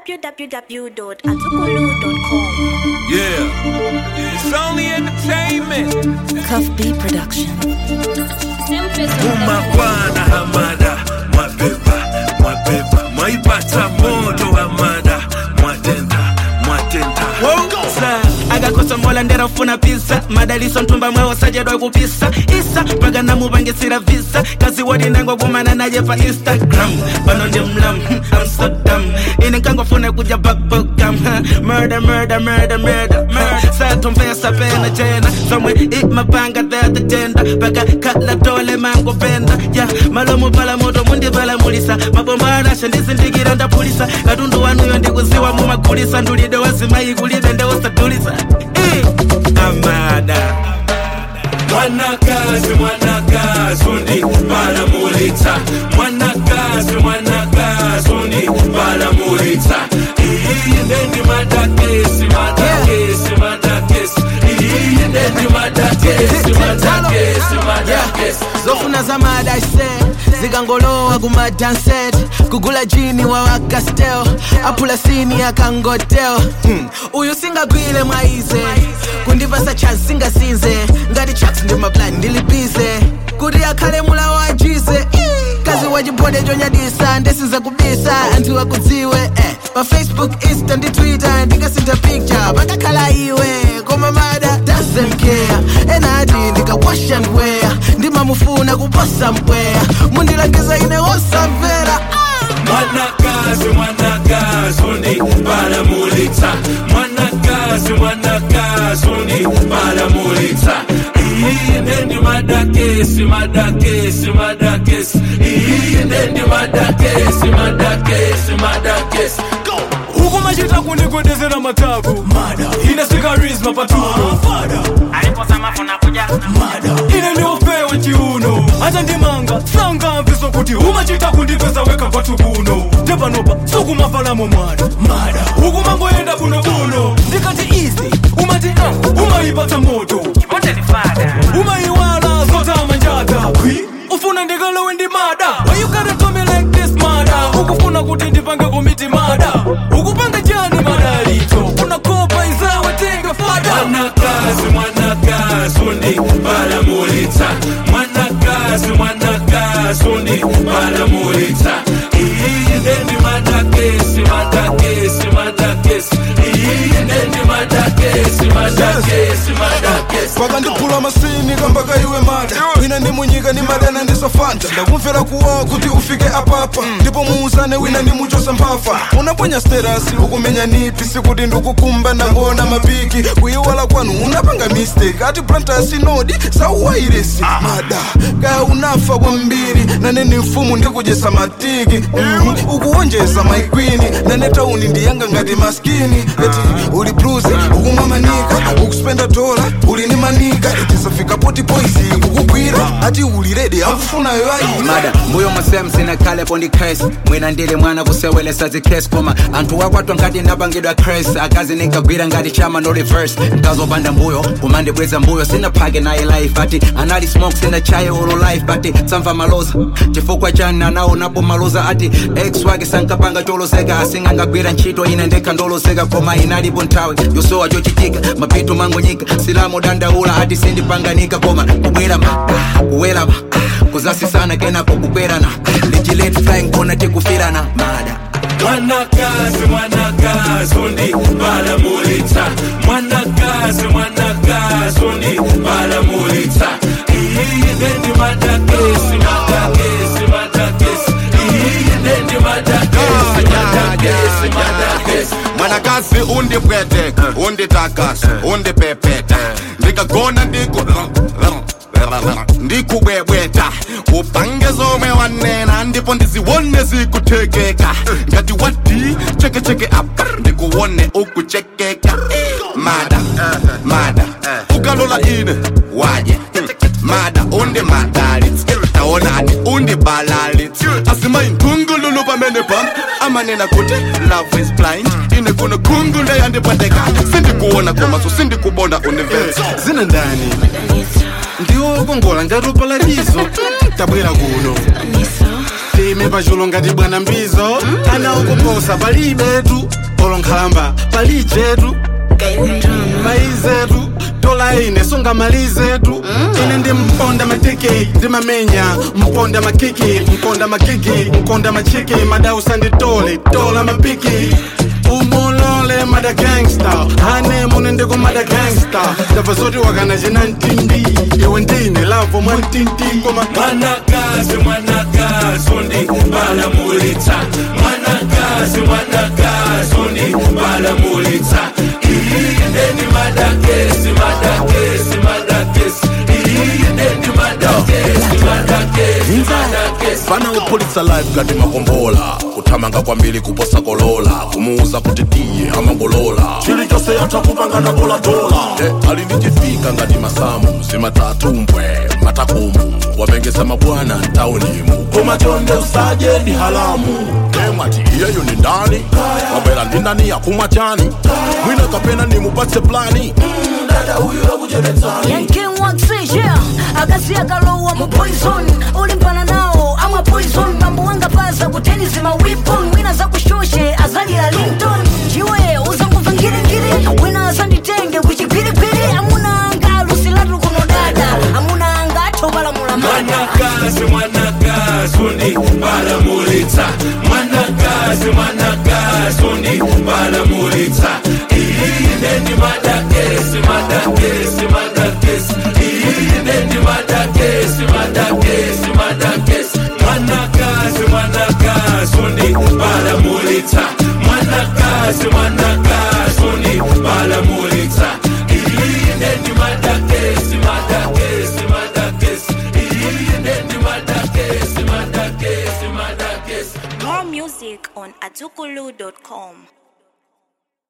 www.atukulu.com. Yeah. It's only entertainment. Cuff B Production. Umakwana hamada mwabeba mwabeba mwaipata moto hamada mwatenda mwatenda Sa, agakosa mola ndera ufuna pisa madaliso ntumba mwewo sajedwa kupisa isa mpaka namupangisira visa kazi wodi ndengo kumana naye pa instagram pano ndi mlam i'm so dumb ine nkangofuna kuja bakbokam murder murder murder murder murder satomvesa pena jena somwe imapanga thatatenda paka kala tole mangopenda ya malomo pala moto mundipalamulisa mabomba anasha ndizindikira ndapulisa katundu wanuyo ndikuziwa mumagulisa ndulide wazimayi kulibe ndeusadulisa Eh, amada mwanakazi mwanakazi undi balamulitsa mwanakazi mwanakazi undi balamulitsa iyi ndendi madakesi madakesi madakesi iyi ndendi madakesi madakesi madakesi zofuna zamadase zikangolowa kumadanset kugula jini wawakastel apula sini akangotel hmm. uyu singagwile mwaize kundipasa chance singasinze ngati chaks ndi maplani ndilibize kuti akhale mula wajize kazi wachibode chonyadisa ndisize kubisa anthu akudziwe eh. pa facebook insta ndi twitter ndikasintha picture pakakhala iwe koma mada doesn't care enati ndikawasha ndweya ndimamufuna kuposa mpweya mundilangiza ine wosamvera mwanakazi mwanakazi undi balamulitsa mwanakazi mwanakazi undi balamulitsa iyi ndendi madakesi madakesi madakesi iyi ndendi madakesi madakesi madakesi ukumachita kundikwedezera matako ine sikarisma patuno ine ndiopewa chiuno acha ndimanga sangamviso kuti umachita kundipesa weka kwatu kuno tepanopa sukumafalamo mwana ukumangoyenda bunobuno ndikati izi umati uh, umayipata moto umayiwala zotama njata ufuna ndikalowe ndi mada Why you gotta do me like this mada ukufuna kuti ndipange komiti mada ukupanga chani madalito unakopa izawe tenga fada mwanakazi mwanakazi undi balamulitsa mwanakazi mwanakazi undi balamulitsa iyi ndendi madakesi madakesi madakesi iyi ndendi madakesi madakesi madakesi pakandiphula masini kambaka iwe mada wina ndi munyika ni madana ndisofanta ndakumvera kuwawa kuti ufike apapa ndipo muuzane wina ndi muchosa mphafa unaponya sterasi ukumenya nipi sikuti ndikukumba ndangona mapiki kuyiwala kwanu unapanga mistake ati plantasi nodi sauwairesi mada kaya unafa kwambiri nane ni mfumu ndikujesa matiki mm, ukuwonjeza maikwini nane tauni ndiyanga ngati maskini eti uli bluzi ukumwa manika ukuspenda dola uli ni manika eti safika poti poisi kukugwira ati uli redi akufunayo ayi mada mbuyo musem sinakhalepo ndi cres mwina ndili mwana kusewelesa zikres koma anthu wakwatwa ngati ndapangidwa cres akazi ninkagwira ngati chama no reverse nkazopanda mbuyo kumandibweza mbuyo sinaphake naye life ati anali smoke sinachaye ulu life but samva maloza chifukwa chani anaonapo maloza ati ex wake sankapanga choloseka asingangagwira ntchito ine ndekha ndoloseka koma inalipo nthawi yosowa chochitika mapito mangonyika silamo dandaula ati sindipanganika koma kubwera ma kuwela ma kuzasisana kenako kukwerana lichilet flying kona tikufirana mada mwanakazi mwanakazi undi balamulitsa mwanakazi mwanakazi undi balamulitsa iyi ndendi madakesi madakesi madakesi iyi ndendi madakesi madakesi madakesi mwanakazi undipweteka unditakasa undipepeta ndikagona ndiku ndikubwebweta upange zomwe wanena ndipo ndiziwone zikuthekeka ngati wati chekecheke apa ndikuwone ukuchekeka mada mada ukalola ine waje mada undi madalitsi taonani undi balalitsi asimayi nkhungululu pamene pam amanena kuti love is blind ine kuno khungu ndeyandipweteka sindikuona komaso sindikubona universe zina ndani ndiwo kongola ngati upalatizo tabwera kuno ndime pachulo ngati bwana mbizo ana ukuposa palibetu olonkhalamba palijetu maizetu tola ine songa malizetu ine ndi mponda matiki ndimamenya mponda makiki mponda makiki mponda machiki madausa nditole tola mapiki umulole mada gangsta hane mune ndiko mada gangsta ndabva zoti wakana china ntindi iwe ndine lavo mwa ntindi koma mwanakazi mwanakazi undibalamulitsa mwanakazi mwanakazi undibalamulitsa iyindeni madakesi madakesi madakesi iyindeni madakesi madakesi madakesi fana upulitsa live ngati makombola kuthamanga kwambiri kuposa kolola kumuuza kuti tiye amangolola chilichonse yatha kupangana dolatola e, ali ndi chifika ngati masamu zimatatumbwe matakumu wapengesa mabwana mtaunimu koma chonde usaje ndi halamu emwati iyeyo ni ndani wabwera ndi ndani yakumwa chani mwina kapena nimupatse plani dada huyu akuchepetsani Yanking waxi, yeah Akasi akalowa mu poison Ulimpana nao, ama poison Mambo wanga paza kuteni zima weapon Wina za kushoshe, azali ya Linton Jiwe, uzanguva ngiri ngiri Wina azanditenge, kuchipiripiri Amuna anga, lusilatu kuno dada Amuna anga, tobala mulamada mwanakazi mwanakazi undibalamulitsa mwanakazi mwanakazi undibalamulitsa iyindeni madakesi madakesi madakesi iyindeni madakesi madakesi madakesi mwanakazi mwanakazi undibalamulitsa mwanakazi mwanakazi